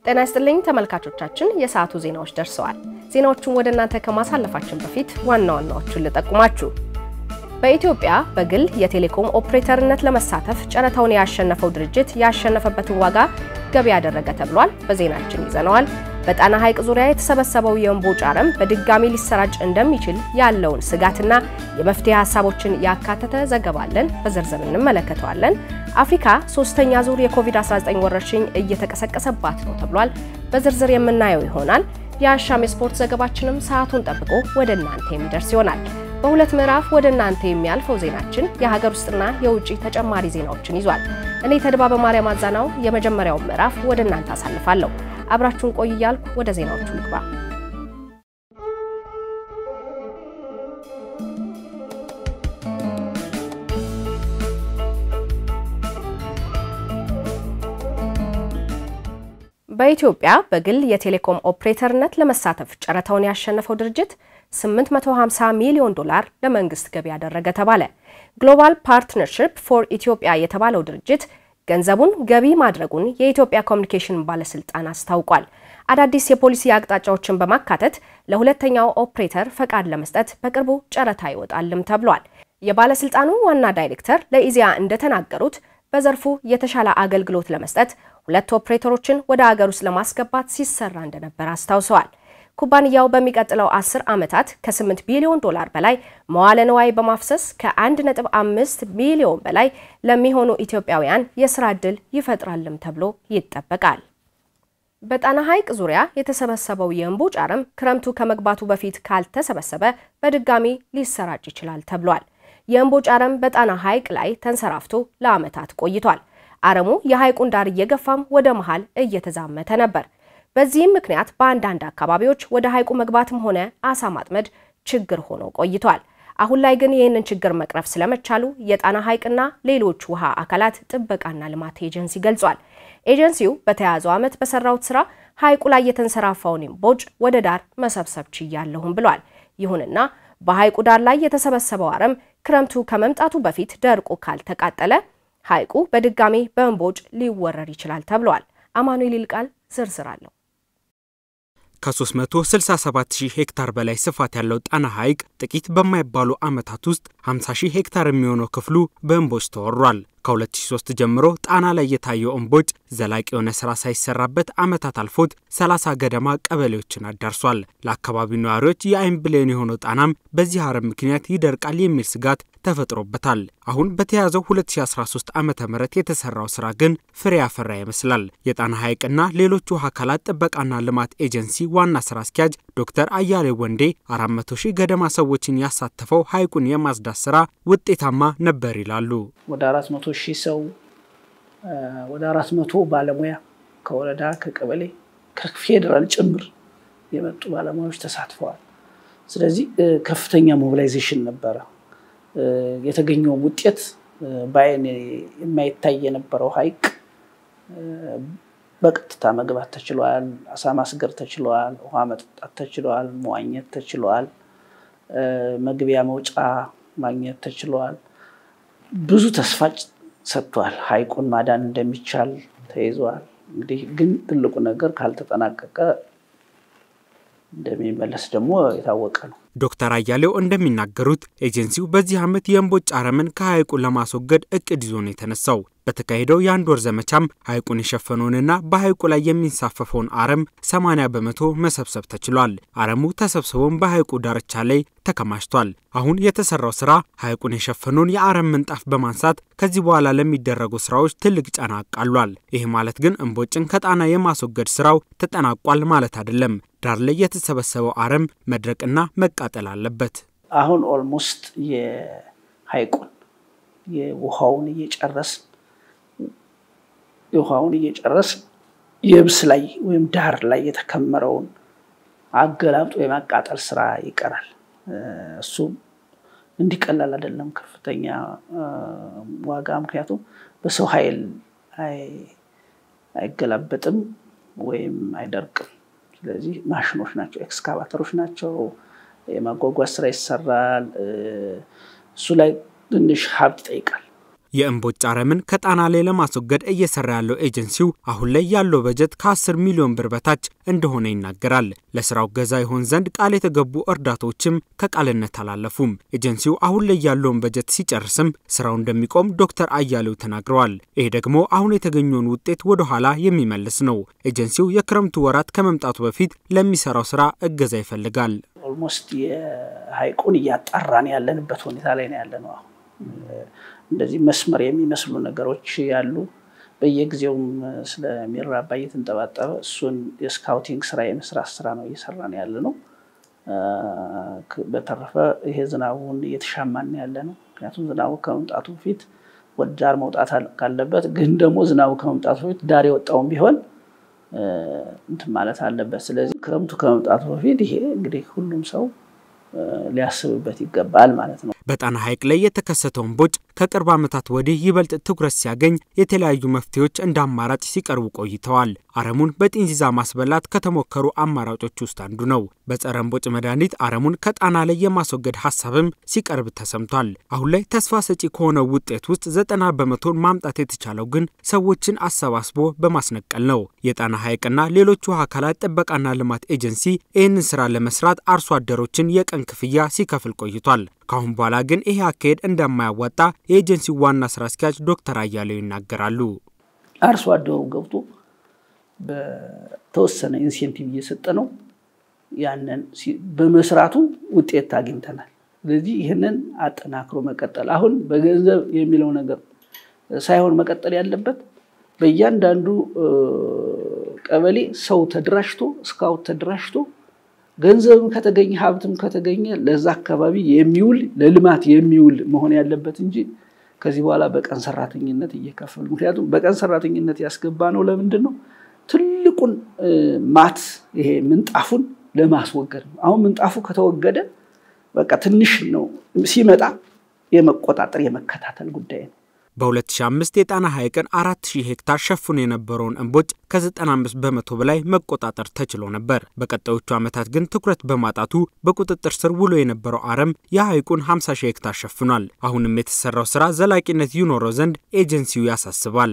ጤና ይስጥልኝ ተመልካቾቻችን፣ የሰዓቱ ዜናዎች ደርሰዋል። ዜናዎቹን ወደ እናንተ ከማሳለፋችን በፊት ዋና ዋናዎቹን ልጠቁማችሁ። በኢትዮጵያ በግል የቴሌኮም ኦፕሬተርነት ለመሳተፍ ጨረታውን ያሸነፈው ድርጅት ያሸነፈበትን ዋጋ ገቢ ያደረገ ተብሏል። በዜናችን ይዘነዋል። በጣና ሐይቅ ዙሪያ የተሰበሰበው የእምቦጭ አረም በድጋሚ ሊሰራጭ እንደሚችል ያለውን ስጋትና የመፍትሄ ሀሳቦችን ያካተተ ዘገባ አለን። በዝርዝር እንመለከተዋለን። አፍሪካ ሶስተኛ ዙር የኮቪድ-19 ወረርሽኝ እየተቀሰቀሰባት ነው ተብሏል። በዝርዝር የምናየው ይሆናል። የአሻም የስፖርት ዘገባችንም ሰዓቱን ጠብቆ ወደ እናንተ የሚደርስ ይሆናል። በሁለት ምዕራፍ ወደ እናንተ የሚያልፈው ዜናችን የሀገር ውስጥና የውጭ ተጨማሪ ዜናዎችን ይዟል። እኔ ተድባበ ማርያም አዛናው የመጀመሪያውን ምዕራፍ ወደ እናንተ አሳልፋለሁ። አብራችሁን ቆይ እያልኩ ወደ ዜናዎቹ ልግባ። በኢትዮጵያ በግል የቴሌኮም ኦፕሬተርነት ለመሳተፍ ጨረታውን ያሸነፈው ድርጅት 850 ሚሊዮን ዶላር ለመንግስት ገቢ ያደረገ ተባለ። ግሎባል ፓርትነርሺፕ ፎር ኢትዮጵያ የተባለው ድርጅት ገንዘቡን ገቢ ማድረጉን የኢትዮጵያ ኮሚኒኬሽን ባለስልጣን አስታውቋል። አዳዲስ የፖሊሲ አቅጣጫዎችን በማካተት ለሁለተኛው ኦፕሬተር ፈቃድ ለመስጠት በቅርቡ ጨረታ ይወጣልም ተብሏል። የባለስልጣኑ ዋና ዳይሬክተር ለኢዜአ እንደተናገሩት በዘርፉ የተሻለ አገልግሎት ለመስጠት ሁለት ኦፕሬተሮችን ወደ አገር ውስጥ ለማስገባት ሲሰራ እንደነበር አስታውሰዋል። ኩባንያው በሚቀጥለው 10 ዓመታት ከ8 ቢሊዮን ዶላር በላይ መዋለ ንዋይ በማፍሰስ ከ1.5 ሚሊዮን በላይ ለሚሆኑ ኢትዮጵያውያን የስራ ዕድል ይፈጥራልም ተብሎ ይጠበቃል። በጣና ሐይቅ ዙሪያ የተሰበሰበው የእምቦጭ አረም ክረምቱ ከመግባቱ በፊት ካልተሰበሰበ በድጋሚ ሊሰራጭ ይችላል ተብሏል። የእምቦጭ አረም በጣና ሐይቅ ላይ ተንሰራፍቶ ለዓመታት ቆይቷል። አረሙ የሐይቁን ዳር እየገፋም ወደ መሃል እየተዛመተ ነበር። በዚህም ምክንያት በአንዳንድ አካባቢዎች ወደ ሐይቁ መግባትም ሆነ አሳ ማጥመድ ችግር ሆኖ ቆይቷል። አሁን ላይ ግን ይህንን ችግር መቅረፍ ስለመቻሉ የጣና ሐይቅና ሌሎች ውሃ አካላት ጥበቃና ልማት ኤጀንሲ ገልጿል። ኤጀንሲው በተያያዘው ዓመት በሰራውት ስራ ሐይቁ ላይ የተንሰራፋውን እምቦጭ ወደ ዳር መሰብሰብ ችያለሁም ብሏል። ይሁንና በሐይቁ ዳር ላይ የተሰበሰበው አረም ክረምቱ ከመምጣቱ በፊት ደርቆ ካልተቃጠለ ሐይቁ በድጋሚ በእምቦጭ ሊወረር ይችላል ተብሏል። አማኑኤል ይልቃል ዝርዝር አለው። ከ367 ሺህ ሄክታር በላይ ስፋት ያለው ጣና ሐይቅ ጥቂት በማይባሉ ዓመታት ውስጥ 50 ሺህ ሄክታር የሚሆነው ክፍሉ በእምቦጭ ተወሯል። ከ2003 ጀምሮ ጣና ላይ የታየው እምቦጭ ዘላቂ የሆነ ስራ ሳይሰራበት ዓመታት አልፎት 30 ገደማ ቀበሌዎችን አዳርሷል። ለአካባቢው ነዋሪዎች የአይን ብሌን የሆነው ጣናም በዚህ አረም ምክንያት ይደርቃል የሚል ስጋት ተፈጥሮበታል። አሁን በተያዘው 2013 ዓ ም የተሰራው ስራ ግን ፍሬ ያፈራ ይመስላል። የጣና ሐይቅና ሌሎች ውሃ አካላት ጥበቃና ልማት ኤጀንሲ ዋና ስራ አስኪያጅ ዶክተር አያሌ ወንዴ 400 ሺህ ገደማ ሰዎችን ያሳተፈው ሐይቁን የማጽዳት ስራ ውጤታማ ነበር ይላሉ። ወደ 400 ሺህ ሰው ወደ 400 ባለሙያ ከወረዳ ከቀበሌ ከፌዴራል ጭምር የመጡ ባለሙያዎች ተሳትፈዋል። ስለዚህ ከፍተኛ ሞቢላይዜሽን ነበረ። የተገኘውም ውጤት በአይን የማይታይ የነበረው ሐይቅ በቀጥታ መግባት ተችሏል። አሳ ማስገር ተችሏል። ውሃ መጠጣት ተችሏል። መዋኘት ተችሏል። መግቢያ መውጫ ማግኘት ተችሏል። ብዙ ተስፋ ሰጥቷል። ሐይቁን ማዳን እንደሚቻል ተይዟል። እንግዲህ ግን ትልቁ ነገር ካልተጠናቀቀ እንደሚመለስ ደግሞ የታወቀ ነው። ዶክተር አያሌው እንደሚናገሩት ኤጀንሲው በዚህ ዓመት የእምቦጭ አረምን ከሐይቁ ለማስወገድ እቅድ ይዞ ነው የተነሳው። በተካሄደው የአንድ ወር ዘመቻም ሐይቁን የሸፈነውንና በሐይቁ ላይ የሚንሳፈፈውን አረም 80 በመቶ መሰብሰብ ተችሏል። አረሙ ተሰብስቦም በሐይቁ ዳርቻ ላይ ተከማችቷል። አሁን የተሰራው ስራ ሐይቁን የሸፈነውን የአረም ምንጣፍ በማንሳት ከዚህ በኋላ ለሚደረጉ ስራዎች ትልቅ ጫና አቃሏል። ይህ ማለት ግን እምቦጭን ከጣና የማስወገድ ስራው ተጠናቋል ማለት አይደለም። ዳር ላይ የተሰበሰበው አረም መድረቅና መቃጠል አለበት። አሁን ኦልሞስት የሐይቁን የውሃውን እየጨረስን ውሃውን እየጨረስን የብስ ላይ ወይም ዳር ላይ የተከመረውን አገላብጦ የማቃጠል ስራ ይቀራል። እሱ እንዲቀላል አይደለም፣ ከፍተኛ ዋጋ። ምክንያቱም በሰው ኃይል አይገላበጥም ወይም አይደርቅም። ስለዚህ ማሽኖች ናቸው፣ ኤክስካቫተሮች ናቸው። የማጓጓዝ ስራ ይሰራል። እሱ ላይ ትንሽ ሀብት ይጠይቃል። የእምቦጭ አረምን ከጣና ላይ ለማስወገድ እየሰራ ያለው ኤጀንሲው አሁን ላይ ያለው በጀት ከ10 ሚሊዮን ብር በታች እንደሆነ ይናገራል። ለስራው ገዛ ይሆን ዘንድ ቃል የተገቡ እርዳታዎችም ከቃልነት አላለፉም። ኤጀንሲው አሁን ላይ ያለውን በጀት ሲጨርስም ስራው እንደሚቆም ዶክተር አያሌው ተናግረዋል። ይሄ ደግሞ አሁን የተገኘውን ውጤት ወደ ኋላ የሚመልስ ነው። ኤጀንሲው የክረምቱ ወራት ከመምጣቱ በፊት ለሚሰራው ስራ እገዛ ይፈልጋል። ኦልሞስት የሀይቁን እያጣራን ያለንበት ሁኔታ ላይ ነው ያለ ነው። እንደዚህ መስመር የሚመስሉ ነገሮች ያሉ በየጊዜውም ስለሚራባ እየተንጠባጠበ እሱን የስካውቲንግ ስራ የመስራት ስራ ነው እየሰራን ያለ ነው። በተረፈ ይሄ ዝናቡን እየተሻማን ያለ ነው። ምክንያቱም ዝናቡ ከመምጣቱ በፊት ወደ ዳር መውጣት ካለበት፣ ግን ደግሞ ዝናቡ ከመምጣቱ በፊት ዳር የወጣውን ቢሆን እንትን ማለት አለበት። ስለዚህ ክረምቱ ከመምጣቱ በፊት ይሄ እንግዲህ ሁሉም ሰው ሊያስብበት ይገባል ማለት ነው። በጣና ሐይቅ ላይ የተከሰተው እምቦጭ ከቅርብ ዓመታት ወዲህ ይበልጥ ትኩረት ሲያገኝ የተለያዩ መፍትሄዎች እንደ አማራጭ ሲቀርቡ ቆይተዋል። አረሙን በጢንዚዛ ማስበላት ከተሞከሩ አማራጮች ውስጥ አንዱ ነው። በጸረ እምቦጭ መድኃኒት አረሙን ከጣና ላይ የማስወገድ ሀሳብም ሲቀርብ ተሰምቷል። አሁን ላይ ተስፋ ሰጪ ከሆነው ውጤት ውስጥ ዘጠና በመቶን ማምጣት የተቻለው ግን ሰዎችን አሰባስቦ በማስነቀል ነው። የጣና ሐይቅና ሌሎች ውሃ አካላት ጥበቃና ልማት ኤጀንሲ ይህንን ስራ ለመስራት አርሶ አደሮችን የቀን ክፍያ ሲከፍል ቆይቷል። ከአሁን በኋላ ግን ይሄ አካሄድ እንደማያዋጣ የኤጀንሲው ዋና ስራ አስኪያጅ ዶክተር አያሌው ይናገራሉ። አርሶ አደሩ ገብቶ በተወሰነ ኢንሴንቲቭ እየሰጠ ነው። ያንን በመስራቱ ውጤት አግኝተናል። ስለዚህ ይህንን አጠናክሮ መቀጠል አሁን በገንዘብ የሚለው ነገር ሳይሆን መቀጠል ያለበት በእያንዳንዱ ቀበሌ ሰው ተደራጅቶ ስካውት ተደራጅቶ ገንዘብም ከተገኘ ሀብትም ከተገኘ ለዛ አካባቢ የሚውል ለልማት የሚውል መሆን ያለበት እንጂ ከዚህ በኋላ በቀን ሰራተኝነት እየከፈሉ ምክንያቱም በቀን ሰራተኝነት ያስገባ ነው ለምንድን ነው ትልቁን ማት ይሄ ምንጣፉን ለማስወገድ ነው። አሁን ምንጣፉ ከተወገደ በቃ ትንሽ ነው ሲመጣ የመቆጣጠር የመከታተል ጉዳይ ነው። በ2005 የጣና ሐይቅን 4000 ሄክታር ሸፍኖ የነበረውን እምቦጭ ከ95 በመቶ በላይ መቆጣጠር ተችሎ ነበር። በቀጣዮቹ ዓመታት ግን ትኩረት በማጣቱ በቁጥጥር ስር ውሎ የነበረው አረም የሐይቁን 50 ሺህ ሄክታር ሸፍኗል። አሁንም የተሰራው ስራ ዘላቂነት ይኖረው ዘንድ ኤጀንሲው ያሳስባል።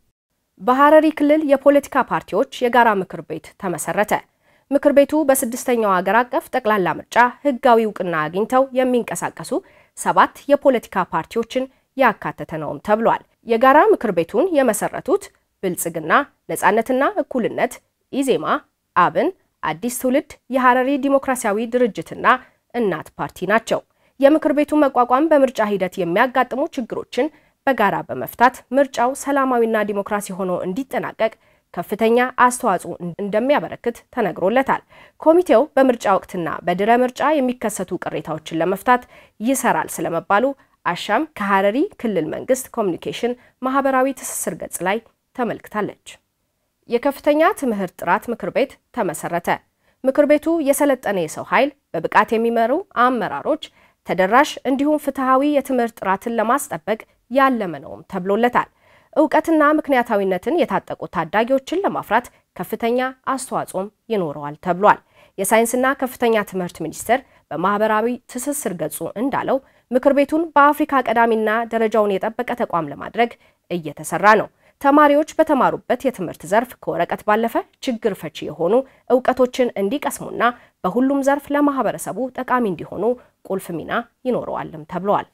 በሐረሪ ክልል የፖለቲካ ፓርቲዎች የጋራ ምክር ቤት ተመሰረተ። ምክር ቤቱ በስድስተኛው ሀገር አቀፍ ጠቅላላ ምርጫ ህጋዊ እውቅና አግኝተው የሚንቀሳቀሱ ሰባት የፖለቲካ ፓርቲዎችን ያካተተ ነውም ተብሏል። የጋራ ምክር ቤቱን የመሰረቱት ብልጽግና፣ ነጻነትና እኩልነት፣ ኢዜማ፣ አብን፣ አዲስ ትውልድ፣ የሐረሪ ዲሞክራሲያዊ ድርጅትና እናት ፓርቲ ናቸው። የምክር ቤቱ መቋቋም በምርጫ ሂደት የሚያጋጥሙ ችግሮችን በጋራ በመፍታት ምርጫው ሰላማዊና ዲሞክራሲ ሆኖ እንዲጠናቀቅ ከፍተኛ አስተዋጽኦ እንደሚያበረክት ተነግሮለታል። ኮሚቴው በምርጫ ወቅትና በድረ ምርጫ የሚከሰቱ ቅሬታዎችን ለመፍታት ይሰራል ስለመባሉ አሻም ከሐረሪ ክልል መንግስት ኮሚኒኬሽን ማህበራዊ ትስስር ገጽ ላይ ተመልክታለች። የከፍተኛ ትምህርት ጥራት ምክር ቤት ተመሰረተ። ምክር ቤቱ የሰለጠነ የሰው ኃይል፣ በብቃት የሚመሩ አመራሮች፣ ተደራሽ እንዲሁም ፍትሐዊ የትምህርት ጥራትን ለማስጠበቅ ያለመ ነውም ተብሎለታል። እውቀትና ምክንያታዊነትን የታጠቁ ታዳጊዎችን ለማፍራት ከፍተኛ አስተዋጽኦም ይኖረዋል ተብሏል። የሳይንስና ከፍተኛ ትምህርት ሚኒስቴር በማህበራዊ ትስስር ገጹ እንዳለው ምክር ቤቱን በአፍሪካ ቀዳሚና ደረጃውን የጠበቀ ተቋም ለማድረግ እየተሰራ ነው። ተማሪዎች በተማሩበት የትምህርት ዘርፍ ከወረቀት ባለፈ ችግር ፈቺ የሆኑ እውቀቶችን እንዲቀስሙና በሁሉም ዘርፍ ለማህበረሰቡ ጠቃሚ እንዲሆኑ ቁልፍ ሚና ይኖረዋልም ተብለዋል።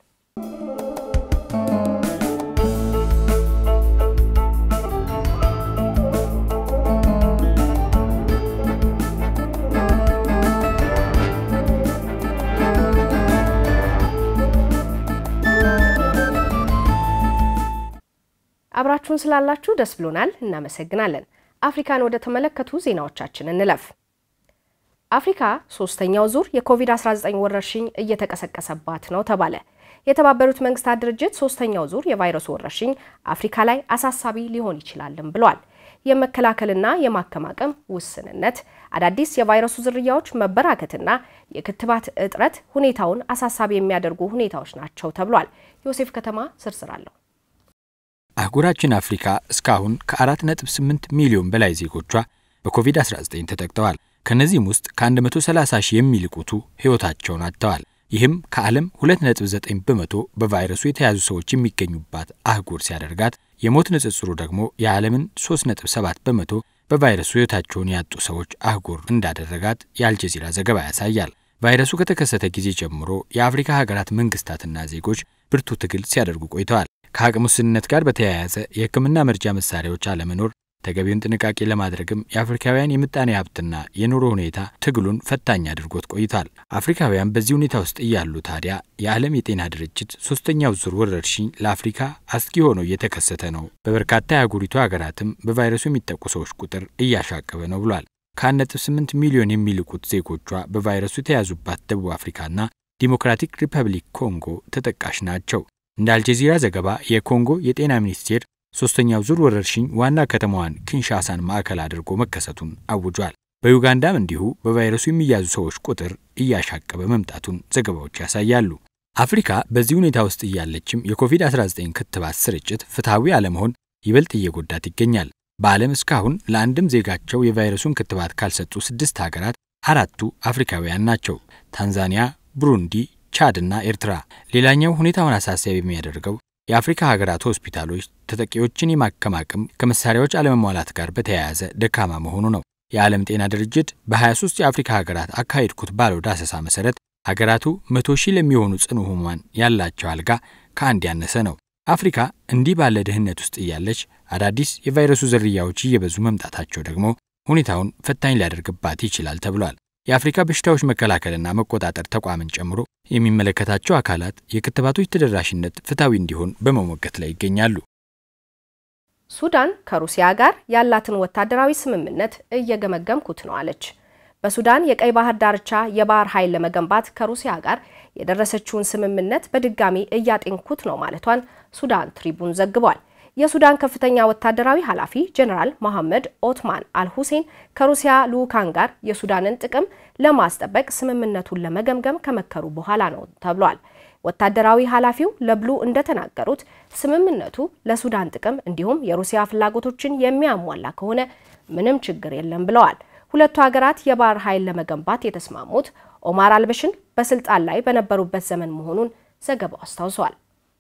አብራችሁን ስላላችሁ ደስ ብሎናል፣ እናመሰግናለን። አፍሪካን ወደ ተመለከቱ ዜናዎቻችን እንለፍ። አፍሪካ ሶስተኛው ዙር የኮቪድ-19 ወረርሽኝ እየተቀሰቀሰባት ነው ተባለ። የተባበሩት መንግስታት ድርጅት ሶስተኛው ዙር የቫይረሱ ወረርሽኝ አፍሪካ ላይ አሳሳቢ ሊሆን ይችላልም ብሏል። የመከላከልና የማከም አቅም ውስንነት፣ አዳዲስ የቫይረሱ ዝርያዎች መበራከትና የክትባት እጥረት ሁኔታውን አሳሳቢ የሚያደርጉ ሁኔታዎች ናቸው ተብሏል። ዮሴፍ ከተማ ዝርዝር አለው። አህጉራችን አፍሪካ እስካሁን ከ4.8 ሚሊዮን በላይ ዜጎቿ በኮቪድ-19 ተጠቅተዋል። ከነዚህም ውስጥ ከ130 ሺህ የሚልቁቱ ሕይወታቸውን አጥተዋል። ይህም ከዓለም 2.9 በመቶ በቫይረሱ የተያዙ ሰዎች የሚገኙባት አህጉር ሲያደርጋት የሞት ንጽጽሩ ደግሞ የዓለምን 3.7 በመቶ በቫይረሱ ሕይወታቸውን ያጡ ሰዎች አህጉር እንዳደረጋት የአልጀዚራ ዘገባ ያሳያል። ቫይረሱ ከተከሰተ ጊዜ ጀምሮ የአፍሪካ ሀገራት መንግስታትና ዜጎች ብርቱ ትግል ሲያደርጉ ቆይተዋል። ከአቅም ውስንነት ጋር በተያያዘ የሕክምና መርጃ መሳሪያዎች አለመኖር ተገቢውን ጥንቃቄ ለማድረግም የአፍሪካውያን የምጣኔ ሀብትና የኑሮ ሁኔታ ትግሉን ፈታኝ አድርጎት ቆይቷል። አፍሪካውያን በዚህ ሁኔታ ውስጥ እያሉ ታዲያ የዓለም የጤና ድርጅት ሶስተኛው ዙር ወረርሽኝ ለአፍሪካ አስጊ ሆኖ እየተከሰተ ነው፣ በበርካታ የአህጉሪቱ ሀገራትም በቫይረሱ የሚጠቁ ሰዎች ቁጥር እያሻቀበ ነው ብሏል። ከ1.8 ሚሊዮን የሚልቁት ዜጎቿ በቫይረሱ የተያዙባት ደቡብ አፍሪካና ዲሞክራቲክ ሪፐብሊክ ኮንጎ ተጠቃሽ ናቸው። እንደ አልጀዚራ ዘገባ የኮንጎ የጤና ሚኒስቴር ሶስተኛው ዙር ወረርሽኝ ዋና ከተማዋን ኪንሻሳን ማዕከል አድርጎ መከሰቱን አውጇል። በዩጋንዳም እንዲሁ በቫይረሱ የሚያዙ ሰዎች ቁጥር እያሻቀበ መምጣቱን ዘገባዎች ያሳያሉ። አፍሪካ በዚህ ሁኔታ ውስጥ እያለችም የኮቪድ-19 ክትባት ስርጭት ፍትሐዊ አለመሆን ይበልጥ እየጎዳት ይገኛል። በዓለም እስካሁን ለአንድም ዜጋቸው የቫይረሱን ክትባት ካልሰጡ ስድስት ሀገራት አራቱ አፍሪካውያን ናቸው። ታንዛኒያ፣ ብሩንዲ፣ ቻድ እና ኤርትራ። ሌላኛው ሁኔታውን አሳሳቢ የሚያደርገው የአፍሪካ ሀገራት ሆስፒታሎች ተጠቂዎችን የማከም አቅም ከመሳሪያዎች አለመሟላት ጋር በተያያዘ ደካማ መሆኑ ነው። የዓለም ጤና ድርጅት በ23 የአፍሪካ ሀገራት አካሄድኩት ባለው ዳሰሳ መሰረት ሀገራቱ መቶ ሺህ ለሚሆኑ ጽኑ ህሙማን ያላቸው አልጋ ከአንድ ያነሰ ነው። አፍሪካ እንዲህ ባለ ድህነት ውስጥ እያለች አዳዲስ የቫይረሱ ዝርያዎች እየበዙ መምጣታቸው ደግሞ ሁኔታውን ፈታኝ ሊያደርግባት ይችላል ተብሏል። የአፍሪካ በሽታዎች መከላከልና መቆጣጠር ተቋምን ጨምሮ የሚመለከታቸው አካላት የክትባቶች ተደራሽነት ፍትሐዊ እንዲሆን በመሞገት ላይ ይገኛሉ። ሱዳን ከሩሲያ ጋር ያላትን ወታደራዊ ስምምነት እየገመገምኩት ነው አለች። በሱዳን የቀይ ባህር ዳርቻ የባህር ኃይል ለመገንባት ከሩሲያ ጋር የደረሰችውን ስምምነት በድጋሚ እያጤንኩት ነው ማለቷን ሱዳን ትሪቡን ዘግቧል። የሱዳን ከፍተኛ ወታደራዊ ኃላፊ ጀነራል መሐመድ ኦትማን አልሁሴን ከሩሲያ ልዑካን ጋር የሱዳንን ጥቅም ለማስጠበቅ ስምምነቱን ለመገምገም ከመከሩ በኋላ ነው ተብሏል። ወታደራዊ ኃላፊው ለብሉ እንደተናገሩት ስምምነቱ ለሱዳን ጥቅም እንዲሁም የሩሲያ ፍላጎቶችን የሚያሟላ ከሆነ ምንም ችግር የለም ብለዋል። ሁለቱ ሀገራት የባህር ኃይል ለመገንባት የተስማሙት ኦማር አልበሽን በስልጣን ላይ በነበሩበት ዘመን መሆኑን ዘገባው አስታውሷል።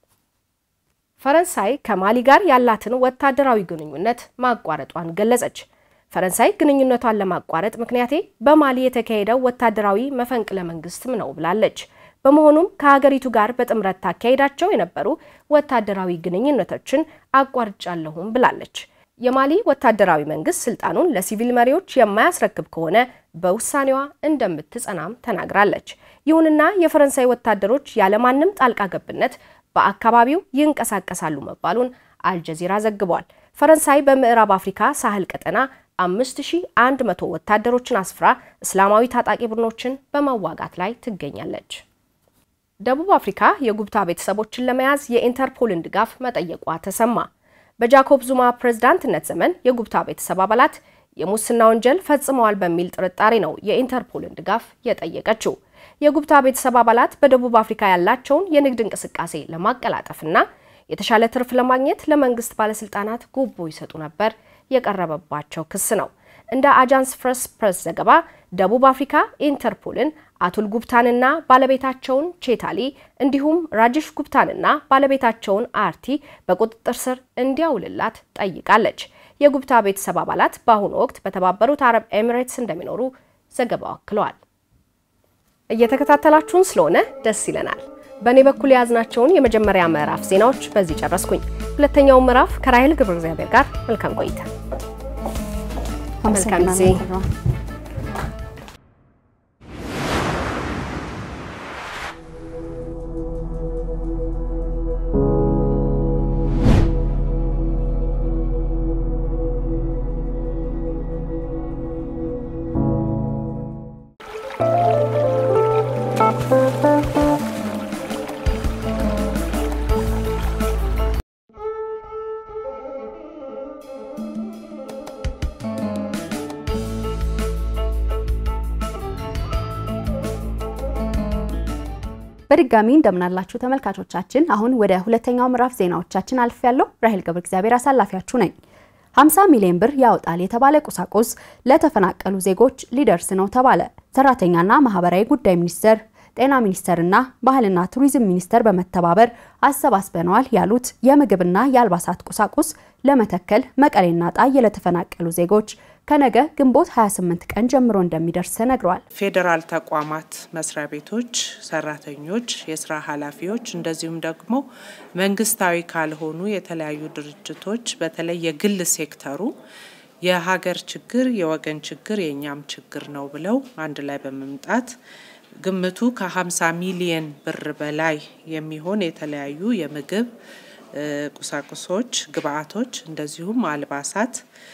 ፈረንሳይ ከማሊ ጋር ያላትን ወታደራዊ ግንኙነት ማቋረጧን ገለጸች። ፈረንሳይ ግንኙነቷን ለማቋረጥ ምክንያቴ በማሊ የተካሄደው ወታደራዊ መፈንቅለ መንግስትም ነው ብላለች። በመሆኑም ከሀገሪቱ ጋር በጥምረት ታካሄዳቸው የነበሩ ወታደራዊ ግንኙነቶችን አቋርጫለሁም ብላለች። የማሊ ወታደራዊ መንግስት ስልጣኑን ለሲቪል መሪዎች የማያስረክብ ከሆነ በውሳኔዋ እንደምትጸናም ተናግራለች። ይሁንና የፈረንሳይ ወታደሮች ያለማንም ጣልቃ ገብነት በአካባቢው ይንቀሳቀሳሉ መባሉን አልጀዚራ ዘግቧል። ፈረንሳይ በምዕራብ አፍሪካ ሳህል ቀጠና 5100 ወታደሮችን አስፍራ እስላማዊ ታጣቂ ቡድኖችን በመዋጋት ላይ ትገኛለች። ደቡብ አፍሪካ የጉብታ ቤተሰቦችን ለመያዝ የኢንተርፖልን ድጋፍ መጠየቋ ተሰማ። በጃኮብ ዙማ ፕሬዝዳንትነት ዘመን የጉብታ ቤተሰብ አባላት የሙስና ወንጀል ፈጽመዋል በሚል ጥርጣሬ ነው የኢንተርፖልን ድጋፍ የጠየቀችው። የጉብታ ቤተሰብ አባላት በደቡብ አፍሪካ ያላቸውን የንግድ እንቅስቃሴ ለማቀላጠፍና የተሻለ ትርፍ ለማግኘት ለመንግስት ባለስልጣናት ጉቦ ይሰጡ ነበር የቀረበባቸው ክስ ነው። እንደ አጃንስ ፍረስ ፕሬስ ዘገባ ደቡብ አፍሪካ ኢንተርፖልን አቱል ጉብታንና ባለቤታቸውን ቼታሊ እንዲሁም ራጅሽ ጉብታንና ባለቤታቸውን አርቲ በቁጥጥር ስር እንዲያውልላት ጠይቃለች። የጉብታ ቤተሰብ አባላት በአሁኑ ወቅት በተባበሩት አረብ ኤሚሬትስ እንደሚኖሩ ዘገባው አክለዋል። እየተከታተላችሁን ስለሆነ ደስ ይለናል። በእኔ በኩል የያዝናቸውን የመጀመሪያ ምዕራፍ ዜናዎች በዚህ ጨረስኩኝ። ሁለተኛው ምዕራፍ ከራሄል ግብረ እግዚአብሔር ጋር መልካም ቆይታ። መልካም ጊዜ። በድጋሚ እንደምናላችሁ ተመልካቾቻችን፣ አሁን ወደ ሁለተኛው ምዕራፍ ዜናዎቻችን አልፍ ያለው ራሄል ገብረ እግዚአብሔር አሳላፊያችሁ ነኝ። 50 ሚሊዮን ብር ያወጣል የተባለ ቁሳቁስ ለተፈናቀሉ ዜጎች ሊደርስ ነው ተባለ። ሰራተኛና ማህበራዊ ጉዳይ ሚኒስቴር ጤና ሚኒስቴርና ባህልና ቱሪዝም ሚኒስቴር በመተባበር አሰባስበነዋል ያሉት የምግብና የአልባሳት ቁሳቁስ ለመተከል መቀሌና ጣይ ለተፈናቀሉ ዜጎች ከነገ ግንቦት 28 ቀን ጀምሮ እንደሚደርስ ተነግሯል። ፌዴራል ተቋማት መስሪያ ቤቶች ሰራተኞች፣ የስራ ኃላፊዎች እንደዚሁም ደግሞ መንግስታዊ ካልሆኑ የተለያዩ ድርጅቶች በተለይ የግል ሴክተሩ የሀገር ችግር የወገን ችግር የእኛም ችግር ነው ብለው አንድ ላይ በመምጣት ግምቱ ከ50 ሚሊየን ብር በላይ የሚሆን የተለያዩ የምግብ ቁሳቁሶች፣ ግብአቶች እንደዚሁም አልባሳት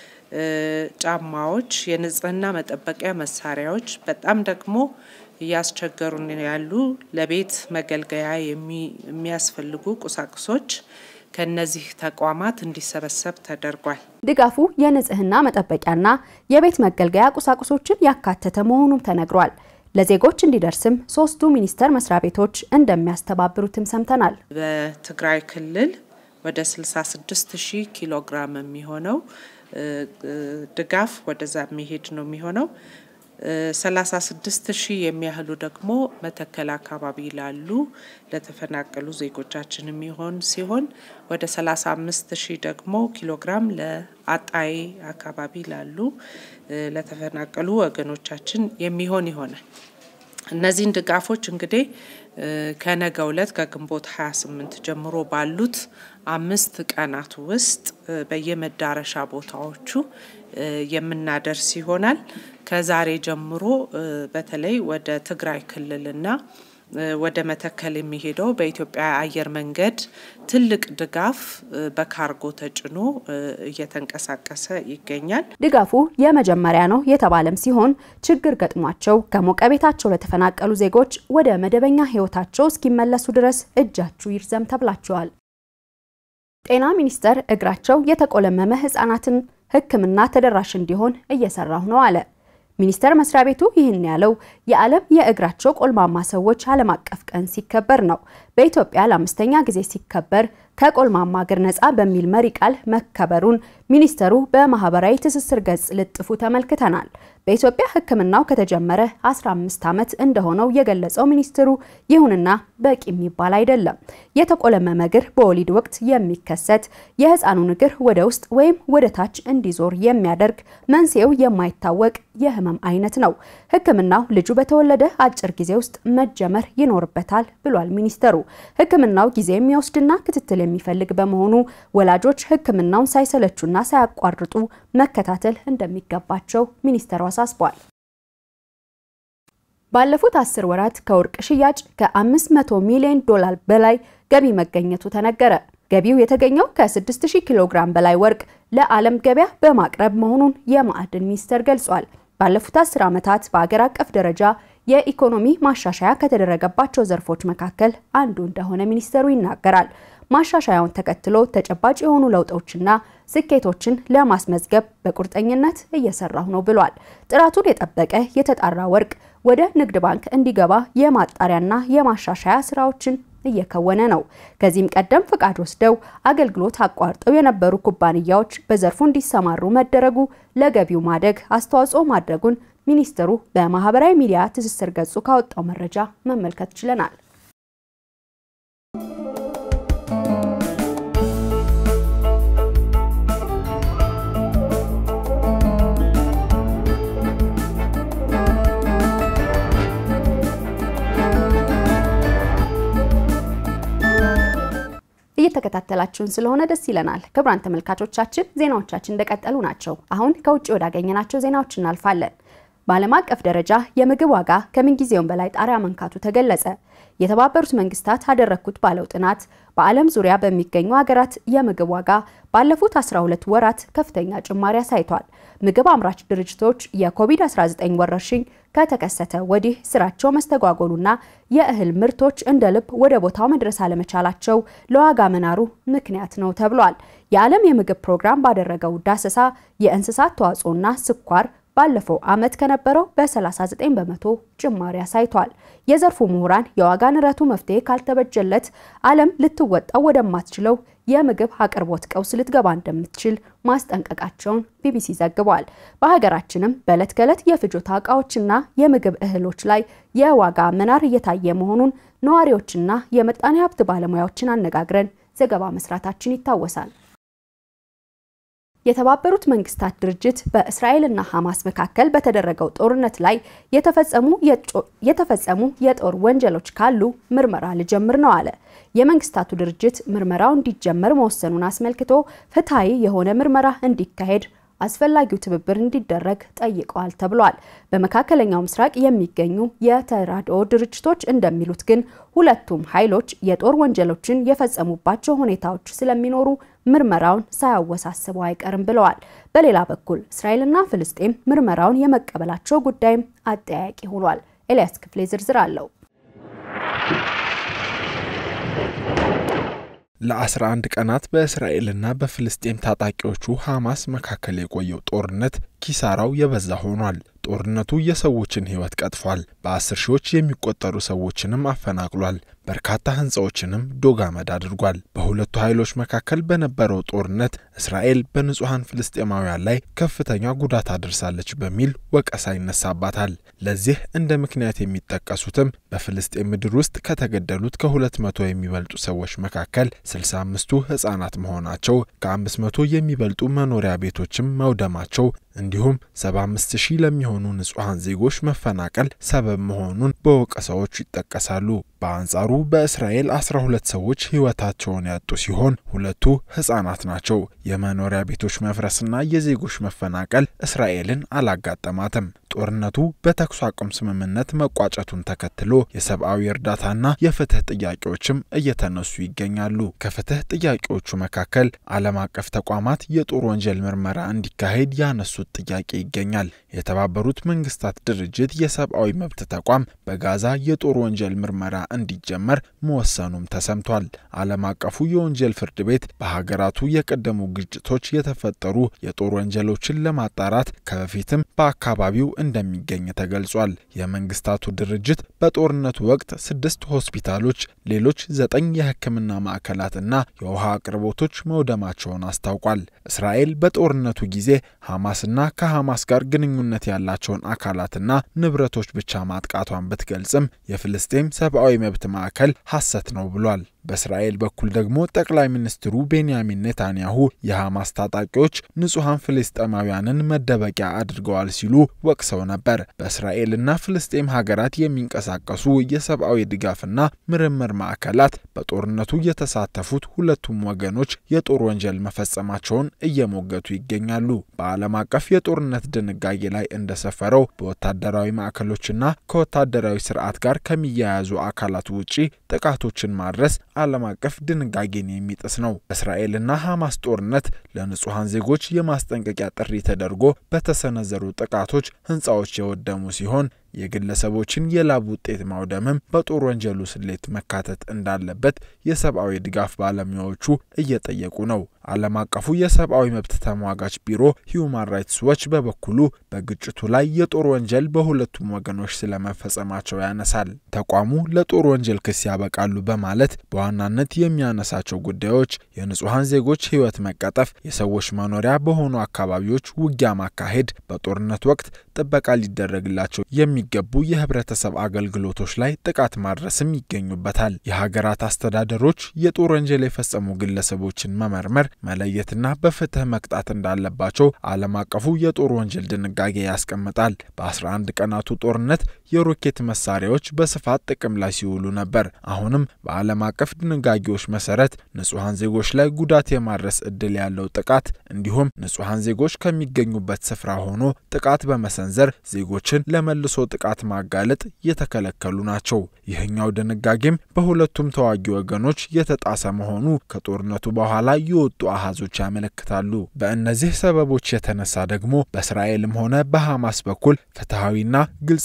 ጫማዎች፣ የንጽህና መጠበቂያ መሳሪያዎች በጣም ደግሞ እያስቸገሩን ያሉ ለቤት መገልገያ የሚያስፈልጉ ቁሳቁሶች ከነዚህ ተቋማት እንዲሰበሰብ ተደርጓል። ድጋፉ የንጽህና መጠበቂያና የቤት መገልገያ ቁሳቁሶችን ያካተተ መሆኑም ተነግሯል። ለዜጎች እንዲደርስም ሶስቱ ሚኒስቴር መስሪያ ቤቶች እንደሚያስተባብሩትም ሰምተናል። በትግራይ ክልል ወደ 66 ሺህ ኪሎ ግራም የሚሆነው ድጋፍ ወደዛ የሚሄድ ነው የሚሆነው። 36 ሺህ የሚያህሉ ደግሞ መተከል አካባቢ ላሉ ለተፈናቀሉ ዜጎቻችን የሚሆን ሲሆን ወደ 35 ሺህ ደግሞ ኪሎ ግራም ለአጣዬ አካባቢ ላሉ ለተፈናቀሉ ወገኖቻችን የሚሆን ይሆናል። እነዚህን ድጋፎች እንግዲህ ከነገው ዕለት ከግንቦት 28 ጀምሮ ባሉት አምስት ቀናት ውስጥ በየመዳረሻ ቦታዎቹ የምናደርስ ይሆናል። ከዛሬ ጀምሮ በተለይ ወደ ትግራይ ክልልና ወደ መተከል የሚሄደው በኢትዮጵያ አየር መንገድ ትልቅ ድጋፍ በካርጎ ተጭኖ እየተንቀሳቀሰ ይገኛል። ድጋፉ የመጀመሪያ ነው የተባለም ሲሆን ችግር ገጥሟቸው ከሞቀ ቤታቸው ለተፈናቀሉ ዜጎች ወደ መደበኛ ሕይወታቸው እስኪመለሱ ድረስ እጃችሁ ይርዘም ተብላቸዋል። ጤና ሚኒስቴር እግራቸው የተቆለመመ ህጻናትን ሕክምና ተደራሽ እንዲሆን እየሰራሁ ነው አለ። ሚኒስቴር መስሪያ ቤቱ ይህን ያለው የዓለም የእግራቸው ቆልማማ ሰዎች ዓለም አቀፍ ቀን ሲከበር ነው። በኢትዮጵያ ለአምስተኛ ጊዜ ሲከበር ከቆልማማ እግር ነጻ በሚል መሪ ቃል መከበሩን ሚኒስተሩ በማህበራዊ ትስስር ገጽ ልጥፉ ተመልክተናል። በኢትዮጵያ ሕክምናው ከተጀመረ 15 ዓመት እንደሆነው የገለጸው ሚኒስትሩ ይሁንና በቂ የሚባል አይደለም። የተቆለመመ እግር በወሊድ ወቅት የሚከሰት የህፃኑን እግር ወደ ውስጥ ወይም ወደ ታች እንዲዞር የሚያደርግ መንስኤው የማይታወቅ የህመም አይነት ነው። ሕክምናው ልጁ በተወለደ አጭር ጊዜ ውስጥ መጀመር ይኖርበታል ብሏል ሚኒስተሩ። ሕክምናው ጊዜ የሚወስድና ክትትል የሚፈልግ በመሆኑ ወላጆች ሕክምናውን ሳይሰለቹና ሳያቋርጡ መከታተል እንደሚገባቸው ሚኒስተሩ አሳስቧል። ባለፉት አስር ወራት ከወርቅ ሽያጭ ከ500 ሚሊዮን ዶላር በላይ ገቢ መገኘቱ ተነገረ። ገቢው የተገኘው ከ6000 ኪሎ ግራም በላይ ወርቅ ለዓለም ገበያ በማቅረብ መሆኑን የማዕድን ሚኒስቴር ገልጿል። ባለፉት አስር ዓመታት በአገር አቀፍ ደረጃ የኢኮኖሚ ማሻሻያ ከተደረገባቸው ዘርፎች መካከል አንዱ እንደሆነ ሚኒስቴሩ ይናገራል። ማሻሻያውን ተከትሎ ተጨባጭ የሆኑ ለውጦችና ስኬቶችን ለማስመዝገብ በቁርጠኝነት እየሰራሁ ነው ብሏል። ጥራቱን የጠበቀ የተጣራ ወርቅ ወደ ንግድ ባንክ እንዲገባ የማጣሪያና የማሻሻያ ስራዎችን እየከወነ ነው። ከዚህም ቀደም ፍቃድ ወስደው አገልግሎት አቋርጠው የነበሩ ኩባንያዎች በዘርፉ እንዲሰማሩ መደረጉ ለገቢው ማደግ አስተዋጽኦ ማድረጉን ሚኒስትሩ በማህበራዊ ሚዲያ ትስስር ገጹ ካወጣው መረጃ መመልከት ችለናል። እየተከታተላችሁን ስለሆነ ደስ ይለናል። ክቡራን ተመልካቾቻችን ዜናዎቻችን እንደቀጠሉ ናቸው። አሁን ከውጭ ወዳገኘናቸው ዜናዎች እናልፋለን። በዓለም አቀፍ ደረጃ የምግብ ዋጋ ከምንጊዜውም በላይ ጣሪያ መንካቱ ተገለጸ። የተባበሩት መንግስታት አደረግኩት ባለው ጥናት በዓለም ዙሪያ በሚገኙ ሀገራት የምግብ ዋጋ ባለፉት 12 ወራት ከፍተኛ ጭማሪ አሳይቷል። ምግብ አምራች ድርጅቶች የኮቪድ-19 ወረርሽኝ ከተከሰተ ወዲህ ስራቸው መስተጓጎሉና የእህል ምርቶች እንደ ልብ ወደ ቦታው መድረስ አለመቻላቸው ለዋጋ መናሩ ምክንያት ነው ተብሏል። የዓለም የምግብ ፕሮግራም ባደረገው ዳሰሳ የእንስሳት ተዋጽኦና ስኳር ባለፈው ዓመት ከነበረው በ39 በመቶ ጭማሪ አሳይቷል። የዘርፉ ምሁራን የዋጋ ንረቱ መፍትሄ ካልተበጀለት ዓለም ልትወጣው ወደማትችለው የምግብ አቅርቦት ቀውስ ልትገባ እንደምትችል ማስጠንቀቃቸውን ቢቢሲ ዘግቧል። በሀገራችንም በዕለት ከዕለት የፍጆታ እቃዎችና የምግብ እህሎች ላይ የዋጋ መናር እየታየ መሆኑን ነዋሪዎችና የምጣኔ ሀብት ባለሙያዎችን አነጋግረን ዘገባ መስራታችን ይታወሳል። የተባበሩት መንግስታት ድርጅት በእስራኤልና ሐማስ መካከል በተደረገው ጦርነት ላይ የተፈጸሙ የጦር ወንጀሎች ካሉ ምርመራ ልጀምር ነው አለ። የመንግስታቱ ድርጅት ምርመራው እንዲጀመር መወሰኑን አስመልክቶ ፍትሐዊ የሆነ ምርመራ እንዲካሄድ አስፈላጊው ትብብር እንዲደረግ ጠይቀዋል ተብሏል። በመካከለኛው ምስራቅ የሚገኙ የተራድኦ ድርጅቶች እንደሚሉት ግን ሁለቱም ኃይሎች የጦር ወንጀሎችን የፈጸሙባቸው ሁኔታዎች ስለሚኖሩ ምርመራውን ሳያወሳስበው አይቀርም ብለዋል። በሌላ በኩል እስራኤልና ፍልስጤም ምርመራውን የመቀበላቸው ጉዳይም አጠያያቂ ሆኗል። ኤልያስ ክፍሌ ዝርዝር አለው። ለ11 ቀናት በእስራኤልና በፍልስጤም ታጣቂዎቹ ሐማስ መካከል የቆየው ጦርነት ኪሳራው የበዛ ሆኗል። ጦርነቱ የሰዎችን ሕይወት ቀጥፏል። በአስር ሺዎች የሚቆጠሩ ሰዎችንም አፈናቅሏል። በርካታ ሕንፃዎችንም ዶግ አመድ አድርጓል። በሁለቱ ኃይሎች መካከል በነበረው ጦርነት እስራኤል በንጹሐን ፍልስጤማውያን ላይ ከፍተኛ ጉዳት አድርሳለች በሚል ወቀሳ ይነሳባታል። ለዚህ እንደ ምክንያት የሚጠቀሱትም በፍልስጤም ምድር ውስጥ ከተገደሉት ከሁለት መቶ የሚበልጡ ሰዎች መካከል ስልሳ አምስቱ ሕፃናት መሆናቸው፣ ከአምስት መቶ የሚበልጡ መኖሪያ ቤቶችም መውደማቸው እንዲሁም 75 ሺህ ለሚሆኑ ንጹሐን ዜጎች መፈናቀል ሰበብ መሆኑን በወቀሳዎቹ ይጠቀሳሉ። በአንጻሩ በእስራኤል 12 ሰዎች ሕይወታቸውን ያጡ ሲሆን ሁለቱ ሕፃናት ናቸው። የመኖሪያ ቤቶች መፍረስና የዜጎች መፈናቀል እስራኤልን አላጋጠማትም። ጦርነቱ በተኩስ አቁም ስምምነት መቋጨቱን ተከትሎ የሰብአዊ እርዳታና የፍትህ ጥያቄዎችም እየተነሱ ይገኛሉ። ከፍትህ ጥያቄዎቹ መካከል ዓለም አቀፍ ተቋማት የጦር ወንጀል ምርመራ እንዲካሄድ ያነሱት ጥያቄ ይገኛል። የተባበሩት መንግስታት ድርጅት የሰብአዊ መብት ተቋም በጋዛ የጦር ወንጀል ምርመራ እንዲጀመር መወሰኑም ተሰምቷል። ዓለም አቀፉ የወንጀል ፍርድ ቤት በሀገራቱ የቀደሙ ግጭቶች የተፈጠሩ የጦር ወንጀሎችን ለማጣራት ከበፊትም በአካባቢው እንደሚገኝ ተገልጿል። የመንግስታቱ ድርጅት በጦርነቱ ወቅት ስድስት ሆስፒታሎች፣ ሌሎች ዘጠኝ የሕክምና ማዕከላትና የውሃ አቅርቦቶች መውደማቸውን አስታውቋል። እስራኤል በጦርነቱ ጊዜ ሐማስና ከሐማስ ጋር ግንኙነት ያላቸውን አካላትና ንብረቶች ብቻ ማጥቃቷን ብትገልጽም የፍልስጤም ሰብአዊ መብት ማዕከል ሐሰት ነው ብሏል። በእስራኤል በኩል ደግሞ ጠቅላይ ሚኒስትሩ ቤንያሚን ኔታንያሁ የሐማስ ታጣቂዎች ንጹሐን ፍልስጤማውያንን መደበቂያ አድርገዋል ሲሉ ወቅሰው ነበር። በእስራኤልና ፍልስጤም ሀገራት የሚንቀሳቀሱ የሰብአዊ ድጋፍና ምርምር ማዕከላት በጦርነቱ የተሳተፉት ሁለቱም ወገኖች የጦር ወንጀል መፈጸማቸውን እየሞገቱ ይገኛሉ። በዓለም አቀፍ የጦርነት ድንጋጌ ላይ እንደሰፈረው በወታደራዊ ማዕከሎችና ከወታደራዊ ስርዓት ጋር ከሚያያዙ አካላት ውጪ ጥቃቶችን ማድረስ ዓለም አቀፍ ድንጋጌን የሚጥስ ነው። በእስራኤልና ሐማስ ጦርነት ለንጹሐን ዜጎች የማስጠንቀቂያ ጥሪ ተደርጎ በተሰነዘሩ ጥቃቶች ሕንፃዎች የወደሙ ሲሆን የግለሰቦችን የላብ ውጤት ማውደምም በጦር ወንጀሉ ስሌት መካተት እንዳለበት የሰብአዊ ድጋፍ ባለሙያዎቹ እየጠየቁ ነው። ዓለም አቀፉ የሰብአዊ መብት ተሟጋች ቢሮ ሂዩማን ራይትስ ዎች በበኩሉ በግጭቱ ላይ የጦር ወንጀል በሁለቱም ወገኖች ስለመፈጸማቸው ያነሳል። ተቋሙ ለጦር ወንጀል ክስ ያበቃሉ በማለት በዋናነት የሚያነሳቸው ጉዳዮች የንጹሐን ዜጎች ሕይወት መቀጠፍ፣ የሰዎች መኖሪያ በሆኑ አካባቢዎች ውጊያ ማካሄድ፣ በጦርነት ወቅት ጥበቃ ሊደረግላቸው የሚገቡ የህብረተሰብ አገልግሎቶች ላይ ጥቃት ማድረስም ይገኙበታል። የሀገራት አስተዳደሮች የጦር ወንጀል የፈጸሙ ግለሰቦችን መመርመር መለየትና በፍትህ መቅጣት እንዳለባቸው ዓለም አቀፉ የጦር ወንጀል ድንጋጌ ያስቀምጣል። በ11 ቀናቱ ጦርነት የሮኬት መሳሪያዎች በስፋት ጥቅም ላይ ሲውሉ ነበር። አሁንም በዓለም አቀፍ ድንጋጌዎች መሰረት ንጹሐን ዜጎች ላይ ጉዳት የማድረስ እድል ያለው ጥቃት እንዲሁም ንጹሐን ዜጎች ከሚገኙበት ስፍራ ሆኖ ጥቃት በመሰንዘር ዜጎችን ለመልሶ ጥቃት ማጋለጥ የተከለከሉ ናቸው። ይህኛው ድንጋጌም በሁለቱም ተዋጊ ወገኖች የተጣሰ መሆኑ ከጦርነቱ በኋላ የወጡ አሃዞች ያመለክታሉ። በእነዚህ ሰበቦች የተነሳ ደግሞ በእስራኤልም ሆነ በሐማስ በኩል ፍትሐዊና ግልጸኝነት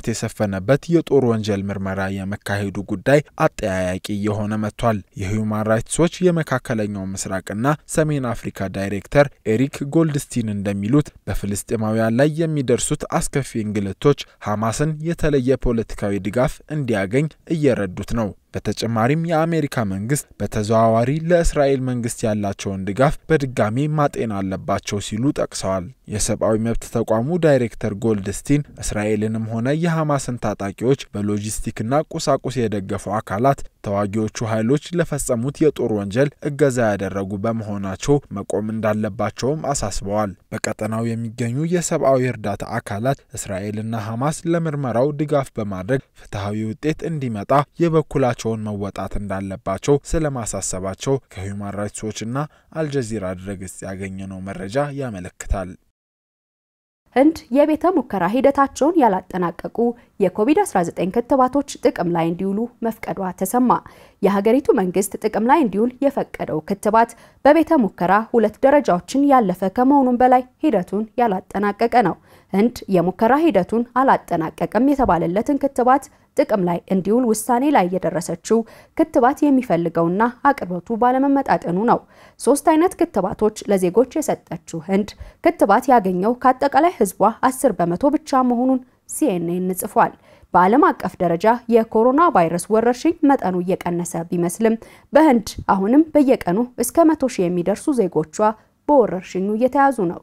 የሰፈነበት የጦር ወንጀል ምርመራ የመካሄዱ ጉዳይ አጠያያቂ የሆነ መጥቷል። የሂዩማን ራይትስ ዎች የመካከለኛው ምስራቅና ሰሜን አፍሪካ ዳይሬክተር ኤሪክ ጎልድስቲን እንደሚሉት በፍልስጤማውያን ላይ የሚደርሱት አስከፊ እንግልቶች ሐማስን የተለየ ፖለቲካዊ ድጋፍ እንዲያገኝ እየረዱት ነው። በተጨማሪም የአሜሪካ መንግስት በተዘዋዋሪ ለእስራኤል መንግስት ያላቸውን ድጋፍ በድጋሚ ማጤን አለባቸው ሲሉ ጠቅሰዋል። የሰብአዊ መብት ተቋሙ ዳይሬክተር ጎልድስቲን እስራኤልንም ሆነ የሐማስን ታጣቂዎች በሎጂስቲክና ቁሳቁስ የደገፉ አካላት ተዋጊዎቹ ኃይሎች ለፈጸሙት የጦር ወንጀል እገዛ ያደረጉ በመሆናቸው መቆም እንዳለባቸውም አሳስበዋል። በቀጠናው የሚገኙ የሰብአዊ እርዳታ አካላት እስራኤልና ሐማስ ለምርመራው ድጋፍ በማድረግ ፍትሐዊ ውጤት እንዲመጣ የበኩላቸውን መወጣት እንዳለባቸው ስለማሳሰባቸው ከሂውማን ራይትስ ዎችና አልጀዚራ ድረገጽ ያገኘነው መረጃ ያመለክታል። ህንድ የቤተ ሙከራ ሂደታቸውን ያላጠናቀቁ የኮቪድ-19 ክትባቶች ጥቅም ላይ እንዲውሉ መፍቀዷ ተሰማ። የሀገሪቱ መንግስት ጥቅም ላይ እንዲውል የፈቀደው ክትባት በቤተ ሙከራ ሁለት ደረጃዎችን ያለፈ ከመሆኑም በላይ ሂደቱን ያላጠናቀቀ ነው። ህንድ የሙከራ ሂደቱን አላጠናቀቀም የተባለለትን ክትባት ጥቅም ላይ እንዲውል ውሳኔ ላይ የደረሰችው ክትባት የሚፈልገውና አቅርቦቱ ባለመመጣጠኑ ነው። ሶስት አይነት ክትባቶች ለዜጎች የሰጠችው ህንድ ክትባት ያገኘው ከአጠቃላይ ህዝቧ 10 በመቶ ብቻ መሆኑን ሲኤንኤን ጽፏል። በዓለም አቀፍ ደረጃ የኮሮና ቫይረስ ወረርሽኝ መጠኑ እየቀነሰ ቢመስልም በህንድ አሁንም በየቀኑ እስከ መቶ ሺህ የሚደርሱ ዜጎቿ በወረርሽኙ እየተያዙ ነው።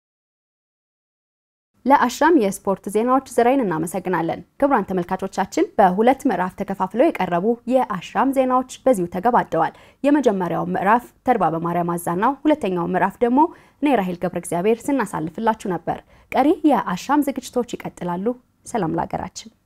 ለአሻም የስፖርት ዜናዎች ዝራይን እናመሰግናለን። ክቡራን ተመልካቾቻችን በሁለት ምዕራፍ ተከፋፍለው የቀረቡ የአሻም ዜናዎች በዚሁ ተገባደዋል። የመጀመሪያው ምዕራፍ ተድባ በማርያም አዛናው፣ ሁለተኛው ምዕራፍ ደግሞ እኔ ራሄል ገብረ እግዚአብሔር ስናሳልፍላችሁ ነበር። ቀሪ የአሻም ዝግጅቶች ይቀጥላሉ። ሰላም ለሀገራችን።